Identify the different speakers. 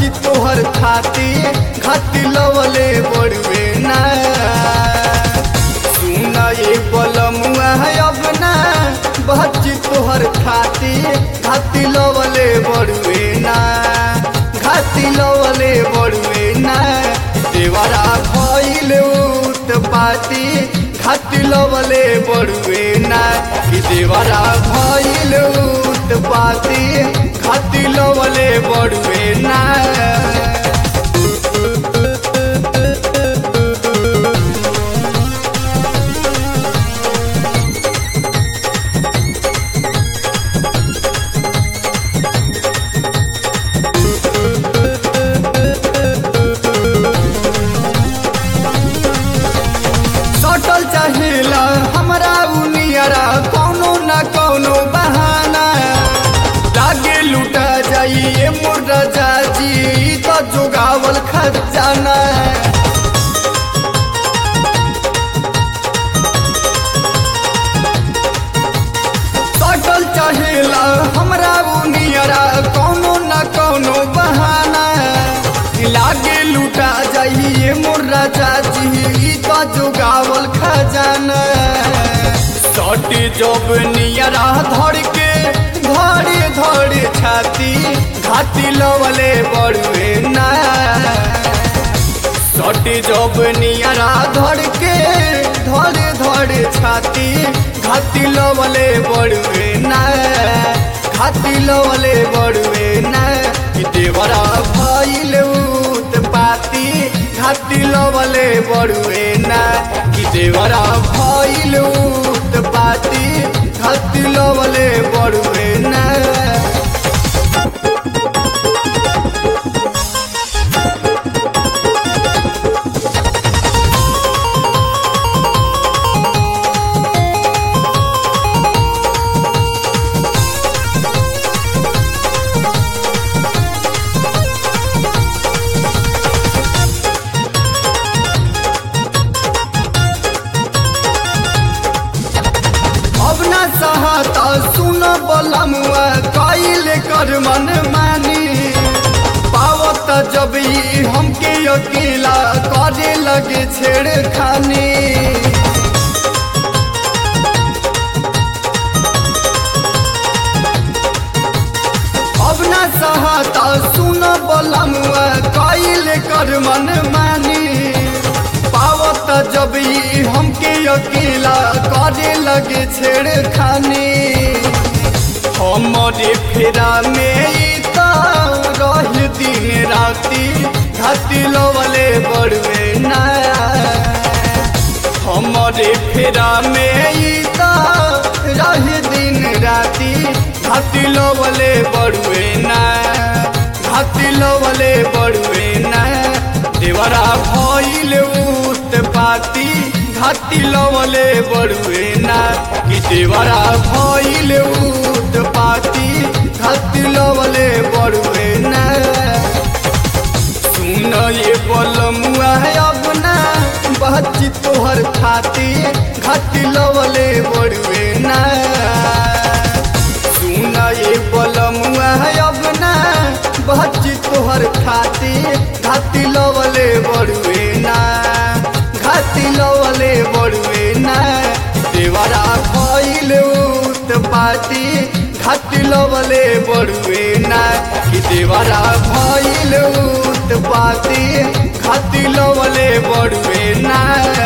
Speaker 1: बच्ची तोहर खाती घाटी लवले बड़ुए ना सुना ये बलमुआ है अब ना बच्ची तोहर खाती घाटी लवले बड़ुए ना घाटी लवले बड़ुए ना देवरा भइल उत पाती घाटी लवले बड़ुए ना कि देवरा भइल उत पाती घाटी लवले बड़ुए ना सटल चाहेला हमरा उनियरा कौनो न कौनो बहाना लागे लुटा जाइए मोर राजा जी तो जोगावल खजाना सटल चाहेला हमरा उनियरा कौनो न कौनो बहाना लागे लुटा जाइए मोर राजा जी तो जोगावल खजाना सट जब नियरा धर के धरे धरे छाती घाटी लवले बड़ुए ना सट जब नियरा धर के धरे धरे छाती घाटी लवले बड़ुए ना घाटी लवले बड़ुए ना कि देवरा भइल उत पाती घाटी लवले बड़ुए ना कि देवरा भइल उत पाती घाटी लवले बड़ुए ना अब न सहता सुन बलमुआ कैल कर मन मानी पावत जब ई हमके अकेला करे लगे छेड़खानी अब न सहता सुन बलमुआ कैल कर मन मानी पावत जब ई हमके अकेला करे लगे छेड़खानी हमरे फेरा में ई त रह दिन राती घाटी लवले बड़ुए ना हमरे फेरा में ई त रह दिन राती घाटी लवले बड़ुए ना घाटी लवले बड़ुए ना देवरा भइल उत पाती घाटी लवले बड़ुए ना कि देवरा भइल उत पाती घाटी लवले बड़ुए ना सुन ये बलमुआ है अपना बच्ची तोहर खाती घाटी लवले बड़ुए ना सुन ये बलमुआ है अपना बच्ची तोहर खाती घाटी लवले बड़ुए ना घाटी लवले बड़ुए ना देवरा भइल उत पाती घाटी लवले बड़ुए ना कि देवरा भइल उत पाती घाटी लवले बड़ुए ना